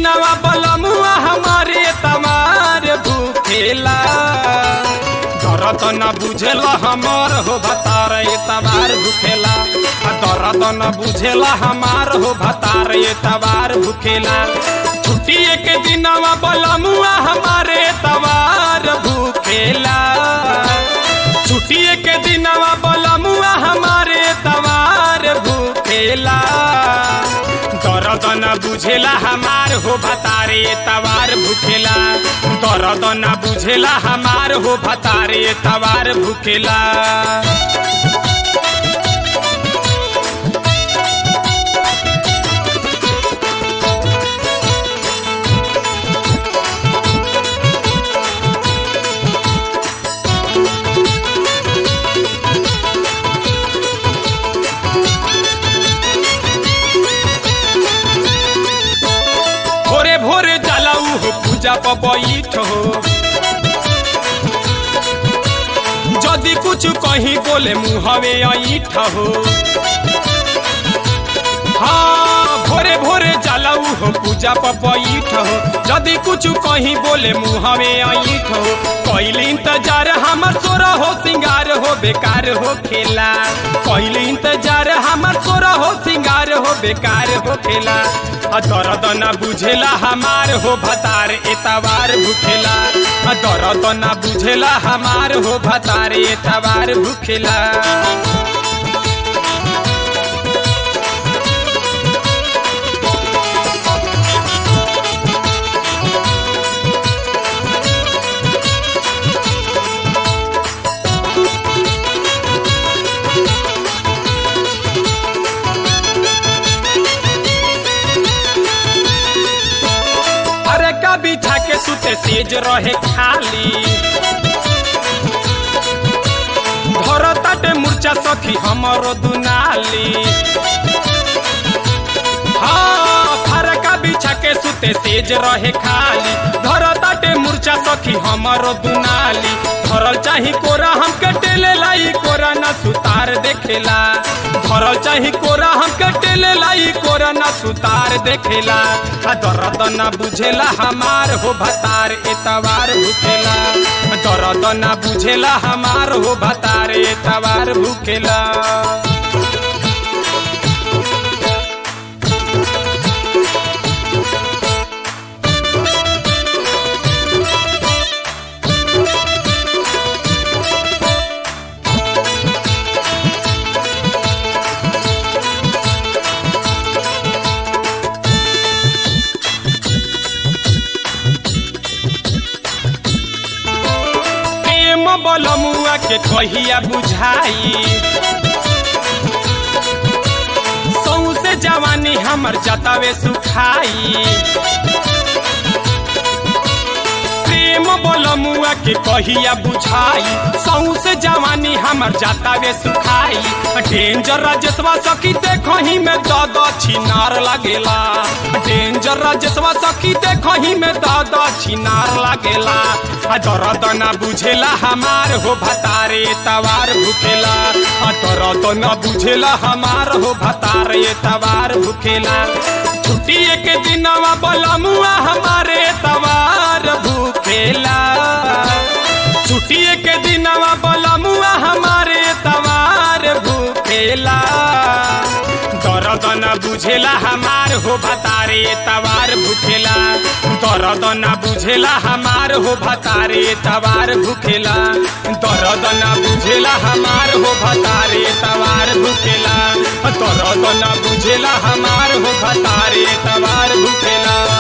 दिनवा बलमुआ हमारे तमार भूखेला दर्द न बुझेला हमार हो भतार तबार भूखेला आ दर्द न बुझेला हमार हो भतार तबार भूखेला छुट्टी के दिनवा बलमुआ हमारे तबार भूखेला छुट्टी के दिनवा बलमुआ हमारे तबार भूखेला दर्द न बुझेला हमार हो भतारे तवार भूखेला दर्द न बुझेला हमार हो भतारे तवार भूखेला भोरे भोरे जलाऊ हो पूजा पर बैठ हो यदि कुछ कहीं बोले मुहवे ऐठ हो हाँ भोरे भोरे जलाऊ हो पूजा पर बैठ हो यदि कुछ कहीं बोले मुहवे ऐठ हो कैल इंतजार हमर सोरा हो सिंगार हो बेकार हो खेला कैल इंतजार हमर सोरा हो सिंगार हो बेकार हो खेला आ दर्द न बुझेला हमार हो भतार एतवार भूखेला आ दर्द न बुझेला हमार हो भतार एतवार भूखेला अरे का बिठा के सुते सेज रहे खाली घर ताटे मूर्छा सखी हमरो दुनाली हाँ फरका बिछा के सुते सेज रहे खाली घर ताटे मूर्छा सखी हमरो दुनाली धरल चाही कोरा हमके टेले लाई कोरा न सुतार देखेला धरल चाही कोरा हमके टेले लाई कोरा न सुतार देखेला आ दर्द न बुझेला हमार हो भतार एतवार भूखेला दर्द न बुझेला हमार हो भतार एतवार भूखेला प्रेम बलमुआ के कहिया बुझाई सौसे जवानी हमर जतावे सुखाई प्रेम बलमुआ के कहिया बुझाई सौसे जवानी हमर जतावे सुखाई डेंजर राजेशवा सखी देखही में दद छिनार लागेला डेंजर राजेशवा सखी देखही में दद छिनार लागेला आ दर्द न बुझेला हमार हो भतारे तवार भूखेला आ दर्द न बुझेला हमार हो भतारे तवार भूखेला छुट्टी के दिनवा बलमुआ हमारे तवार भूखेला छुट्टी के दिनवा बलमुआ हमारे तवार भूखेला दर्द न बुझेला हमार हो भतारे तवार भूखेला दर्द न बुझेला हमार हो भतारे तवार भूखेला दर्द न बुझेला हमार हो भतारे तवार भूखेला दर्द न बुझेला हमार हो भतारे तवार भूखेला